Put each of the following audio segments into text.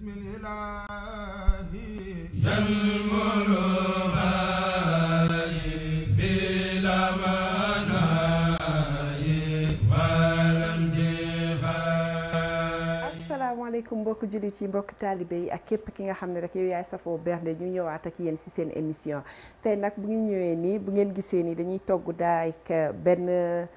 بسم الإله ينمر بلا مناي ولم asalaamaaleykum mbokki jullit yi mbokki taalibe yi ak képp ki nga xam ne rek yow yaay safoo bernde ñu ñëwaat ak yéen ci seen émission tey nag bu ngi ñëwee nii bu ngeen gisee nii dañuy togg daay benn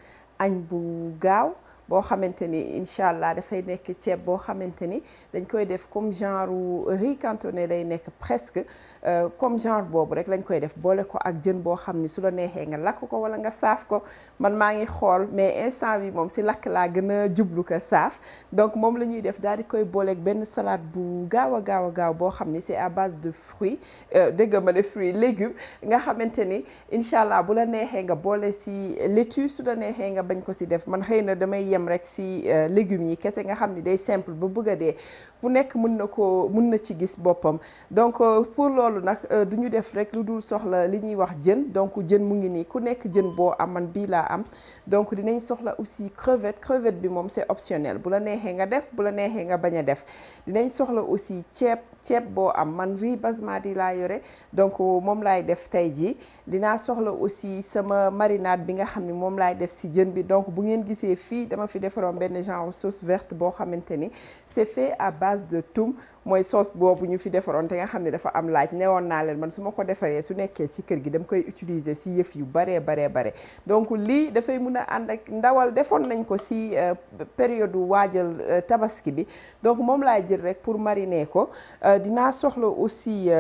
añ bu gaaw boo xamante ni incha allah dafay nekk ceeb boo xamante ni dañ koy def comme genre riz cantonné lay nekk presque comme genre boobu rek lañ koy def boole ko ak jën boo xam ni su la neexee nga lakk ko wala nga saaf ko man maa ngi xool mais instant bi moom si lakk laa gën a jublu ko saaf donc moom la ñuy def daal di koy booleeg benn salade bu gaaw a gaaw a gaaw boo xam ni c'est à base de fruits dégg ma ne fruits légumes nga xamante ni incha allah bu la neexee nga boole si laitue su la neexee nga bañ ko si def man xëy na damay yem rek si légumes yi kese nga xam ni day simple ba bëgg a dee bu nekk mën na ko mën na ci gis boppam donc pour loolu nag du ñu def rek lu dul soxla li ñuy wax jën donc jën mu ngi nii ku nekk jën boo am man bii laa am donc dinañ soxla aussi crevette crevette bi moom c'est optionnel bu la neexee nga def bu la neexee nga bañ a def dinañ soxla aussi ceeb ceeb boo am man riz basmati laa yore donc moom laay def tey jii dinaa soxla aussi sama marinade bi nga xam ni moom laay def si jën bi donc bu ngeen gisee fii dama fi defaroon benn genre sauce verte boo xamante ni c'est fait à base de thym mooy sauce boobu ñu fi defaroon te nga xam ne dafa am laaj newoon naa leen man su ma ko defaree su nekkee si kër gi dama koy utiliser si yëf yu baree baree bare donc lii dafay mun a ànd ak ndawal defoon nañ ko si période waajal tabaski bi donc moom laay jël rek pour mariner ko dinaa soxla aussi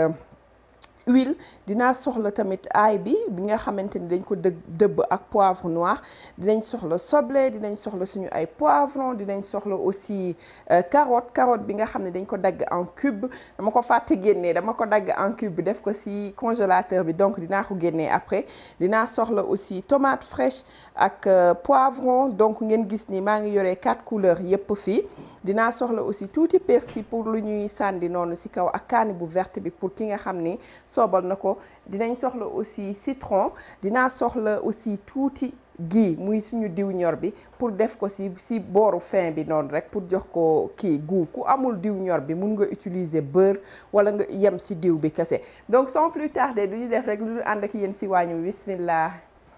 huile dinaa soxla tamit ail bi bi nga xamante ni dañ ko dë dëbb ak poivre noir dinañ soxla soble dinañ soxla suñu ay poivron dinañ soxla aussi carotte carotte bi nga xam ne dañ ko dagg en cube dama ko fàtte génnee dama ko dagg en cube def ko ci congélateur bi donc dinaa ko génnee après dinaa soxla aussi tomate fraîche ak poivron donc ngeen gis ni maa ngi yoree quatre couleurs yépp fii dinaa soxla aussi tuuti persil pour lu ñuy sànni noonu ci kaw ak kaani bu verte bi pour ki nga xam ni soobal na ko dinañ soxla aussi citron dinaa soxla aussi tuuti ghee muy suñu diw ñor bi pour def ko ci ci booru fin bi noonu rek pour jox ko kii goût ku amul diw ñor bi mun nga utiliser beurre wala nga yem ci diw bi kese donc sans plus tarder du ñu def rek lu ànd ak yéen ci wàññu bismillah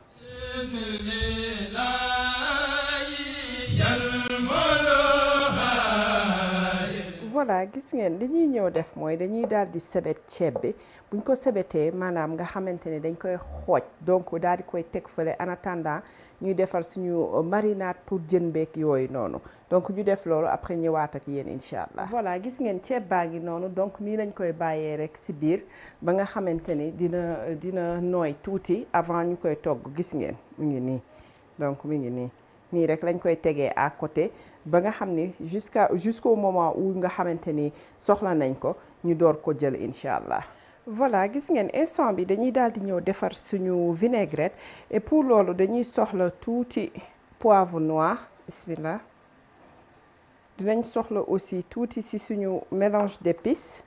voilà gis ngeen li ñuy ñëw def mooy dañuy daal di sebet ceeb bi buñ ko sebetee maanaam nga xamante ne dañ koy xooj donc daal di koy teg fële en attendant ñuy defar suñu marinade pour jën beeg yooyu noonu donc ñu def loolu après ñëwaat ak yéen incha allah. voilà gis ngeen ceeb baa ngi noonu donc nii lañ koy bàyyee rek ci biir ba nga xamante ni dina dina nooy tuuti avant ñu koy togg gis ngeen mu ngi nii donc mu ngi nii. nii rek lañ koy tegee à côté ba nga xam ni jusqu'à jusqu'au moment où nga xamante ni soxla nañ ko ñu door ko jël incha allah. voilà gis ngeen instant bi dañuy daal di ñëw defar suñu vinaigrette et pour loolu dañuy soxla tuuti poivre noir bismillah dinañ soxla aussi tuuti ci suñu mélange d'épices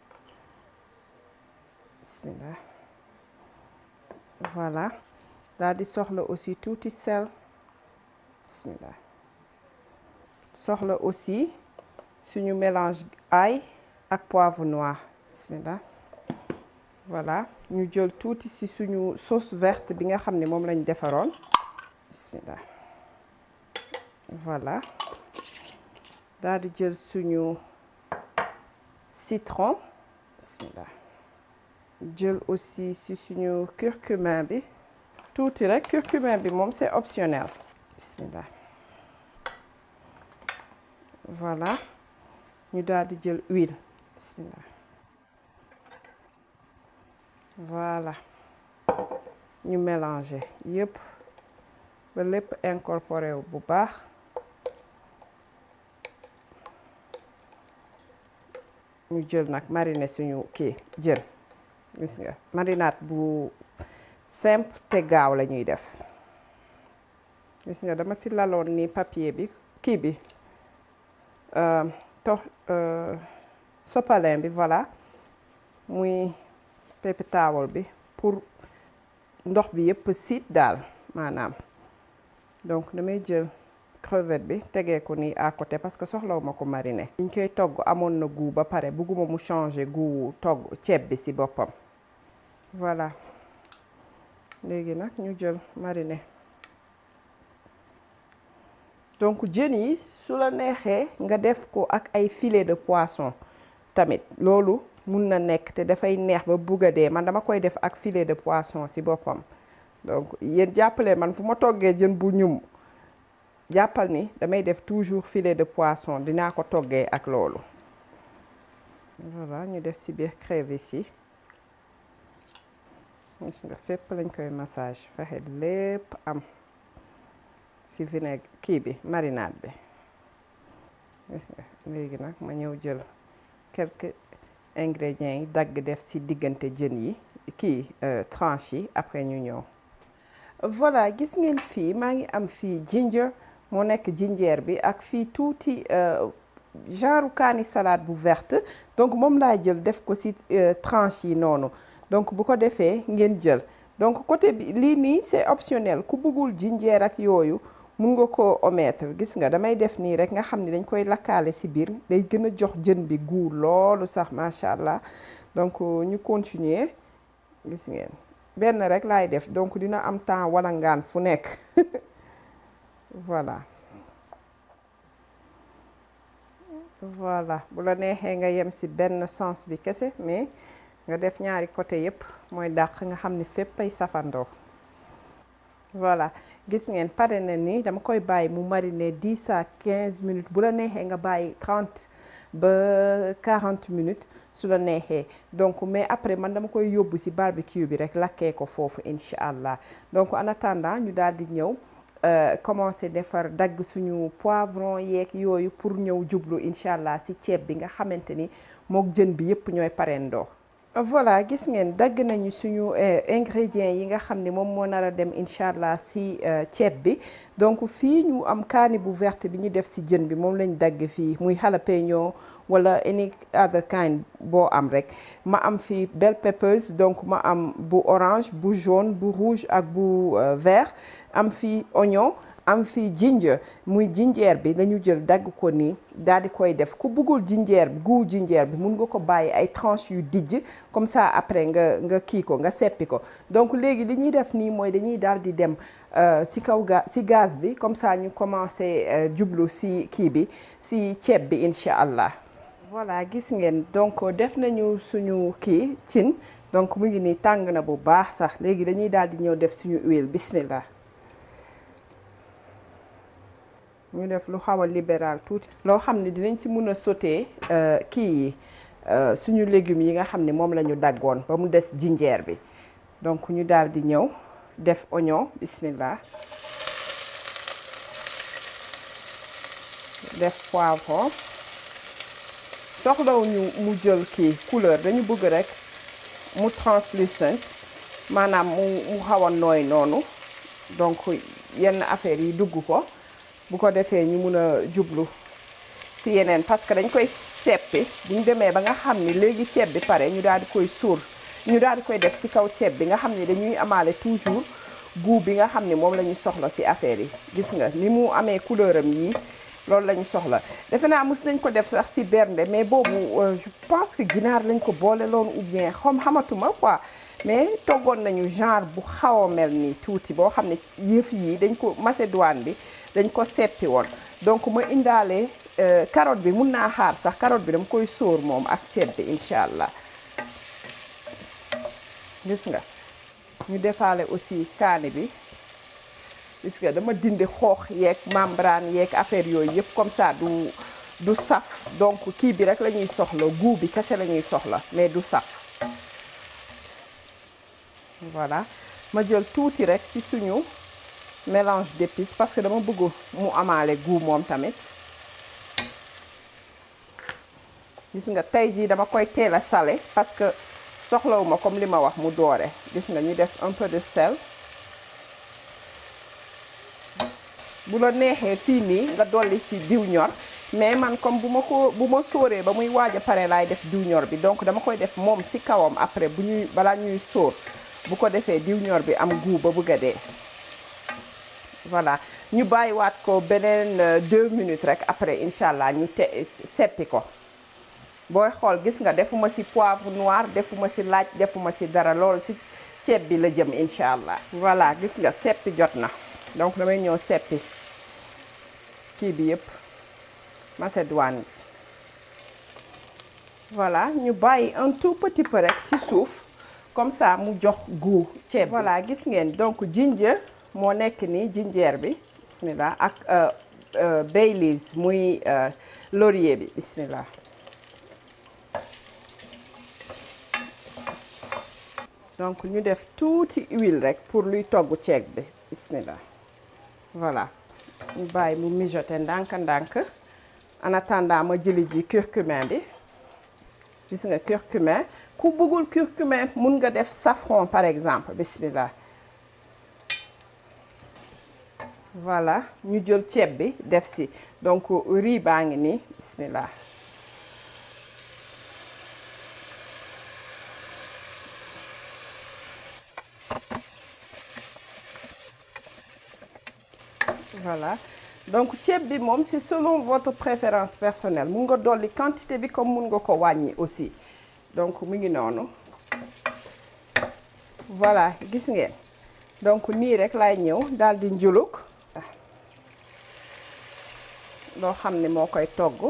bismillah voilà daal di soxla aussi tuuti sel. bismillah soxla aussi suñu mélange ail ak poivre noir bismillah voilà ñu jël tuuti ci suñu sauce verte bi nga xam ne moom lañ defaroon bismillah voilà daal di jël suñu citron bismillah jël aussi ci suñu curcuma bi tuuti rek curcuma bi moom c'est optionnel bismillah voilà ñu daal di jël huile bismillah voilà ñu mélanger yépp ba lépp incorporé wu bu baax ñu jël nag mariner suñu kii jën gis nga marinade bu simple te gaaw la ñuy def gis nga dama ci laloon ni papier bi kii bi to sopalin bi voilà muy paper towel bi pour ndox bi yëpp siit daal maanaam donc damay jël crevette bi tegee ko nii à côté parce que soxlawuma ko mariner liñ koy togg amoon na goût ba pare bugguma mu changer goût togg ceeb bi ci boppam voilà léegi nag ñu jël mariner donc jën yi su la neexee nga def ko ak ay filet de poisson tamit loolu mun na nekk te dafay neex ba bugg a dee man dama koy def ak filet de poisson ci boppam donc yéen jàppale man fu ma toggee jën bu ñum jàppal ni damay def toujours filet de poisson dinaa ko toggee ak loolu voilà ñu def ci biir crevettes yi gis nga fépp lañ koy massage fexe lépp am ci vinaigre kii bi marinade bi gis nga léegi nag ma ñëw jël quelques ingrédients yi dagg def ci diggante jën yi kii tranche yi après ñu ñëw voilà gis ngeen fii maa ngi am fii ginger moo nekk jinjeer bi ak fii tuuti genre kaani salade bu verte donc moom laa jël def ko ci tranche yi noonu donc bu ko defee ngeen jël donc côté bi lii nii c'est optionnel ku bëggul jinjeer ak yooyu mun nga ko omettre gis nga damay def nii rek nga xam ni dañ koy lakkaale ci biir day gën a jox jën bi goût loolu sax macha allah donc ñu continuer gis ngeen benn rek laay def donc dina am temps wala ngaan fu nekk voilà voilà bu la neexee nga yem ci benn sens bi kese mais nga def ñaari côté yépp mooy dàq nga xam ni fépp ay safandoo voilà gis ngeen pare na ni dama koy bàyyi mu mariner dix à quinze minutes bu la neexee nga bàyyi trente ba quarante minutes su la neexee donc mais après man dama koy yóbbu ci barbecue bi rek lakkee ko foofu incha allah donc en attendant ñu daal di ñëw commencer defar dagg suñu poivron yeeg yooyu pour ñëw jublu incha allah ci ceeb bi nga xamante ni mook jën bi yépp ñooy parendoo voilà gis ngeen dagg nañu suñu ingrédients yi nga xam ne moom moo nar a dem incha allah ci ceeb bi donc fii ñu am kaani bu verte bi ñu def ci jën bi moom lañ dagg fii muy jalapeno wala any other kind boo am rek ma am fii bell peppers donc ma am bu orange bu jaune bu rouge ak bu vert am fii oignon am fii ginger muy jinjeer bi dañu jël dagg ko nii daal di koy def ku bëggul jinjeer bi gu jinjeer bi mun nga ko bàyyi ay tranches yu dijj comme ça après nga nga kii ko nga seppi ko donc léegi li ñuy def nii mooy dañuy daal di dem ci kaw ga ci gaz bi comme ça ñu commencé jublu ci kii bi ci ceeb bi incha allah. voilà gis ngeen donc def nañu suñu kii cin donc mu ngi nii tàng na bu baax sax léegi dañuy daal di ñëw def suñu huile bismillah. ñu def lu xaw a libéral tuuti loo xam ne dinañ ci mun a sauté kii yi suñu légumes yi nga xam ne moom la ñu daggoon ba mu des jinjeer bi donc ñu daal di ñëw def oignon bismillah def poivron soxlawu ñu mu jël kii couleur dañu bëgg rek mu translucent maanaam mu mu xaw a nooy noonu donc yenn affaires yi dugg ko bu ko defee ñu mun a jublu ci yeneen parce que dañ koy seppi bu ñu demee ba nga xam ni léegi ceeb bi pare ñu daal di koy suur ñu daal di koy def ci kaw ceeb bi nga xam ni dañuy amaale toujours goût bi nga xam ni moom la ñu soxla ci affaire yi gis nga ni mu amee couleur am yii loolu la ñu soxla defe naa mos nañ ko def sax ci bernde mais boobu je pense que ginaar lañ ko boole loon ou bien xam xamatuma quoi mais toggoon nañu genre bu xaw a mel nii tuuti boo xam ne yëf yi dañ ko macédoine bi dañ ko seppi woon donc ma indaale carotte bi mun naa xaar sax carotte bi dama koy sóor moom ak ceeb bi incha allah gis nga ñu defaale aussi kaani bi gis nga dama dindi xoox yeeg membrane yeeg affaire yooyu yëpp comme ça du du saf donc kii bi rek la ñuy soxla goût bi kese la ñuy soxla mais du saf voilà ma jël tuuti rek ci suñu mélange d'épices parce que dama bëgg mu amaale goût moom tamit gis nga tey jii dama koy teel a salé parce que soxlawuma comme li ma wax mu doore gis nga ñu def un peu de sel bu la neexee fii nii nga dolli ci diw ñor mais man comme bu ma ko bu ma sóoree ba muy waaj a pare laay def diw ñor bi donc dama koy def moom ci kawam après bu ñuy balaa ñuy sóor bu ko defee diw ñor bi am goût ba bëgg a dee voilà ñu bàyyiwaat ko beneen deux minutes rek après incha allah ñu te seppi ko booy xool gis nga defuma ci poivre noir defuma ci laaj defuma ci dara loolu ci ceeb bi la jëm incha allah. voilà gis nga seppi jot na donc damay ñëw seppi kii bi yëpp macédoine bi voilà ñu bàyyi un tout petit peu rek ci suuf comme ça mu jox goût ceeb voilà gis ngeen donc ginger moo nekk nii ginger bi bismillah ak bay leaves muy laurier bi bismillah donc ñu def tuuti huile rek pour luy togg ceeb bi bismillah voilà ñu bàyyi mu mijoter ndànk-ndànk en attendant ma jëli ji curcumin bi gis nga curcumin ku bëggul curcumin mun nga def safran par exemple bismillah voilà ñu jël ceeb bi def si donc riz baa ngi nii bismillah voilà donc ceeb bi moom c'est selon votre préférence personnelle mun nga dolli quantité bi comme mun nga ko wàññi aussi donc mu ngi noonu voilà gis ngeen donc nii rek laay ñëw daal di njuluk loo xam ne moo koy togg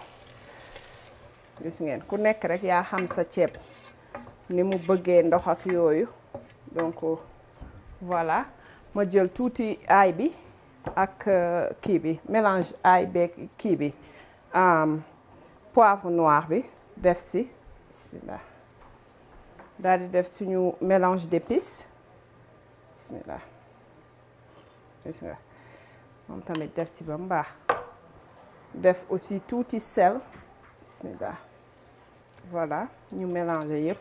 gis ngeen ku nekk rek yaa xam sa ceeb ni mu bëggee ndox ak yooyu donc voilà ma jël tuuti aay bi ak kii bi mélange aay beeg kii bi poivre noir bi def si bismillah daal di def suñu mélange d'épices bismillah gis nga moom tamit def si ba mu baax def aussi tuuti sel bismillah voilà ñu mélanger yëpp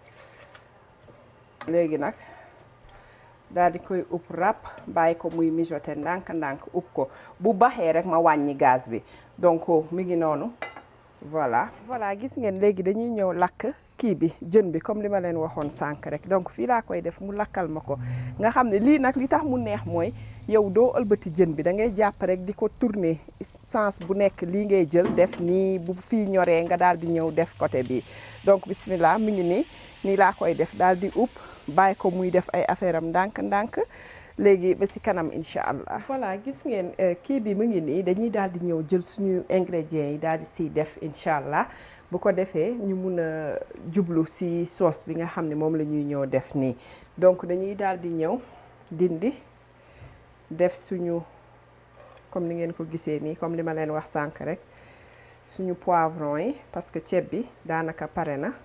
léegi nag daal di koy upp ràpp bàyyi ko muy mijoter ndànk-ndànk upp ko bu baxee rek ma wàññi gaz bi donc mi ngi noonu voilà voilà gis ngeen léegi dañuy ñëw lakk kii bi jën bi comme li ma leen waxoon sànq rek donc fii laa koy def mu lakkal ma ko nga xam ne lii nag li tax mu neex mooy yow doo ëlbati jën bi da ngay jàpp rek di ko tourner sens bu nekk lii ngay jël def nii bu fii ñoree nga daal di ñëw def côté bi donc bismillah mi ngi nii nii laa koy def daal di upp bàyyi ko muy def ay affaire am ndànk-ndànk léegi ba ci kanam incha allah. voilà gis ngeen kii bi mu ngi nii dañuy daal di ñëw jël suñu ingrédients yi daal di siy def incha allah bu ko defee ñu mun a jublu ci sauce bi nga xam ne moom la ñuy ñëw def nii donc dañuy daal di ñëw dindi def suñu comme ni ngeen ko gisee nii comme li ma leen wax sànq rek suñu poivron yi parce que ceeb bi daanaka pare na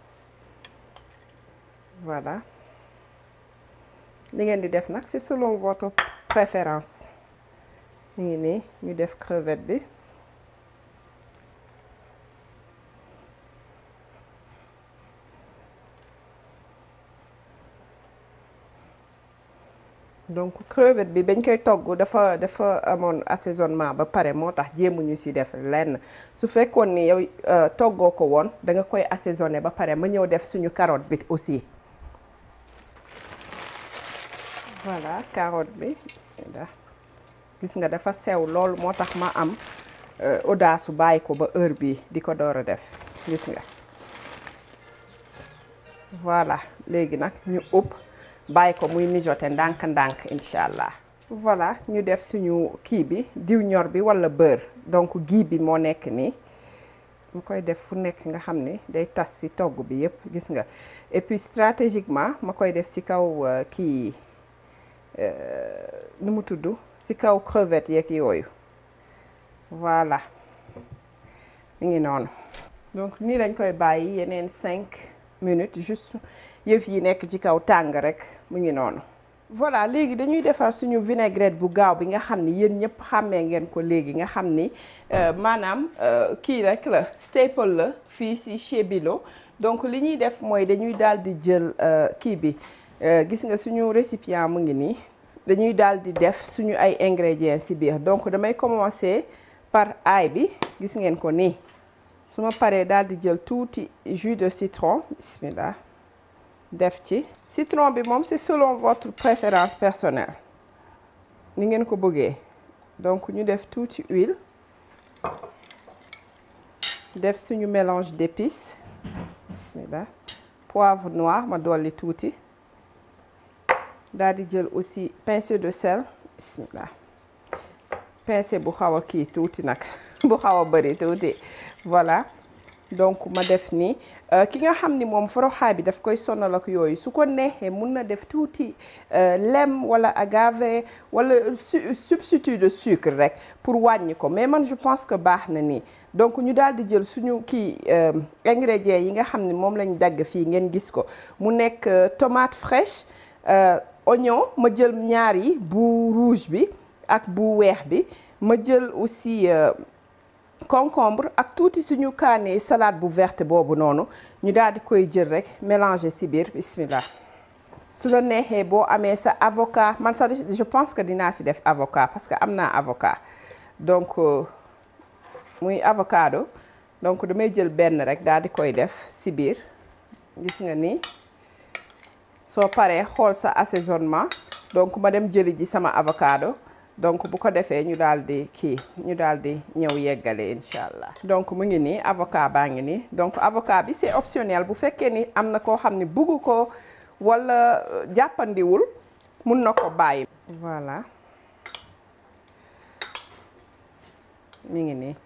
voilà. li ngeen di def nag c'est selon votre préférence ñu ngi nii ñu def crevette bi donc crevette bi bañ koy togg dafa dafa amoon assaisonnement ba pare moo tax jéemuñu ci def lenn su fekkoon ni yow toggoo ko woon da nga koy assaisonné ba pare ma ñëw def suñu carotte bi aussi voilà carotte bi bismillah gis nga dafa sew loolu moo tax ma am audace su bàyyi ko ba heure bi di ko door a def gis nga voilà léegi nag ñu ëpp bàyyi ko muy mijoter ndànk-ndànk incha allah voilà ñu def suñu kii bi diw ñor bi walla beurre donc gii bi moo nekk nii mu koy def fu nekk nga xam ni day tas ci togg bi yépp gis nga et puis stratégiquement ma koy def ci kaw kii nu mu tudd ci kaw crevette yeeg yooyu voilà mi ngi noonu donc nii lañ koy bàyyi yeneen cinq minutes juste yëf yi nekk ci kaw tàng rek mu ngi noonu voilà léegi dañuy defar suñu vinaigrette bu gaaw bi nga xam ni yéen ñëpp xàmmee ngeen ko léegi nga xam ni maanaam kii rek la staple la fii ci chez Bilo donc li ñuy def mooy dañuy daal di jël kii bi gis nga suñu récipient mu ngi nii dañuy daal di def suñu ay ingrédients ci biir donc damay commencer par ail bi gis ngeen ko nii su ma paree daal di jël tuuti jus de citron bismillah def ci citron bi moom c'est selon votre préférence personnelle ni ngeen ko bëggee donc ñu def tuuti huile def suñu mélange d'épices bismillah poivre noir ma dolli tuuti daal di jël aussi pincée de sel bismillah pincée bu xaw a kii tuuti nag bu xaw a bëri tuuti voilà donc ma def ni ki nga xam ni moom foroxaay bi daf koy sonal ak yooyu su ko neexee mun na def tuuti lem wala agave wala substitut de sucre rek pour wàññi ko mais man je pense que baax na nii donc ñu daal di jël suñu kii ingrédients yi nga xam ni moom lañ dagg fii ngeen gis ko mu nekk tomate fraîche oignon ma jël ñaar yi bu rouge bi ak bu weex bi ma jël aussi concombre ak tuuti suñu kaane salade bu verte boobu noonu ñu daal di koy jël rek mélanger ci biir bismillah su la neexee boo amee sa avocat man sax je pense que dinaa ci def avocat parce que am naa avocat donc muy avocado donc damay jël benn rek daal di koy def ci biir gis nga ni soo paree xool sa assaisonnement donc ma dem jëli ji sama avocado donc bu ko defee ñu daal di kii ñu daal di ñëw yeggale incha allah. donc mu ngi nii avocat baa ngi nii donc avocat bi c'est optionnel bu fekkee ni am na koo xam ne bugg ko walla jàppandiwul mun na ko bàyyi. voilà mi ngi nii.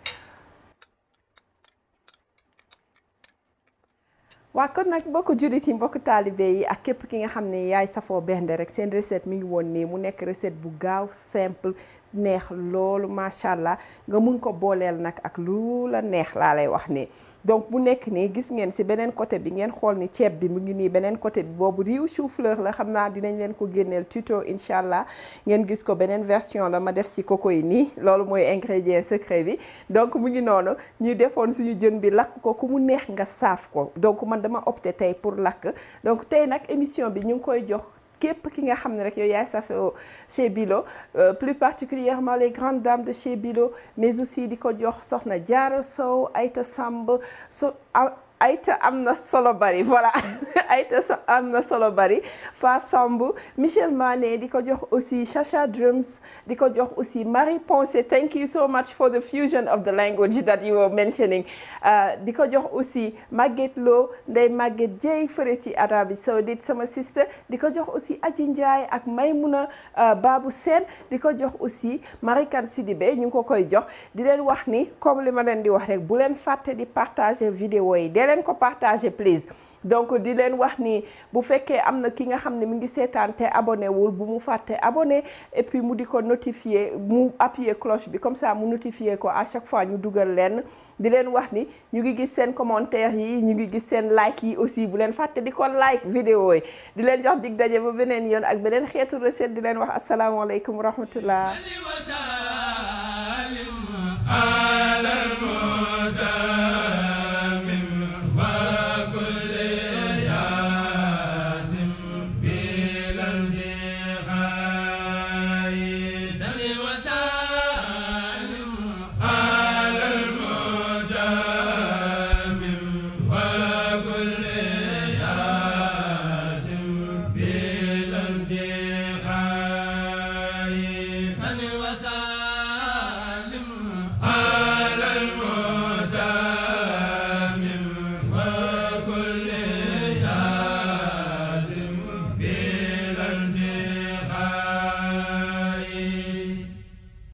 waa kon nag mbokku jullit yi mbokku taalibe yi ak képp ki nga xam ne yaay safoo bernde rek seen recette mi ngi woon nii mu nekk recette bu gaaw simple neex loolu macha allah nga mun ko booleel nag ak lu la neex laa lay wax nii. donc bu nekk nii gis ngeen ci beneen côté bi ngeen xool ni ceeb bi mu ngi nii beneen côté bi boobu riz chou-fleur la xam naa dinañ leen ko génneel tuto incha allah ngeen gis ko beneen version la ma def ci coco yi nii loolu mooy ingrédient secret bi donc mu ngi noonu ñu defoon suñu jën bi lakk ko ku mu neex nga saaf ko donc man dama opté tey pour lakk donc tey nag émission bi ñu ngi koy jox képp ki nga xam ne rek yow yaay safoo chez Bilo plus particulièrement les grandes dames de chez Bilo mais aussi di ko jox soxna Diarra Sow Aïta Samb so Aïta am na solo bari voilà Aïta am na solo bari Fa Samb Michel Mané di ko jox aussi Chacha Drums di ko jox aussi Marie Ponce thank you so much for the fusion of the language that you were mentioning di ko jox aussi Maguette Lo Ndeye Maguette Dieye fëre ci Arabie Saoudite sama sister di ko jox aussi Adji Ndiaye ak Maymouna Babou Sène di ko jox aussi Marie Kane Sidibé ñu ngi ko koy jox di leen wax ni comme li ma leen di wax rek bu leen fàtte di partager vidéo yi leen ko partager please donc di leen wax ni bu fekkee am na ki nga xam ne mi ngi seetaan te abonné wul bu mu fàtte abonné et puis mu di ko notifier mu appuyer cloche bi comme ça mu notifier ko à chaque fois ñu dugal leen di leen wax ni ñu ngi gis seen commentaire yi ñu ngi gis seen like yi aussi bu leen fàtte di ko like vidéo yi di leen jox dig daje ba beneen yoon ak beneen xeetu recette di leen wax asalaamaaleykum wa rahmatullah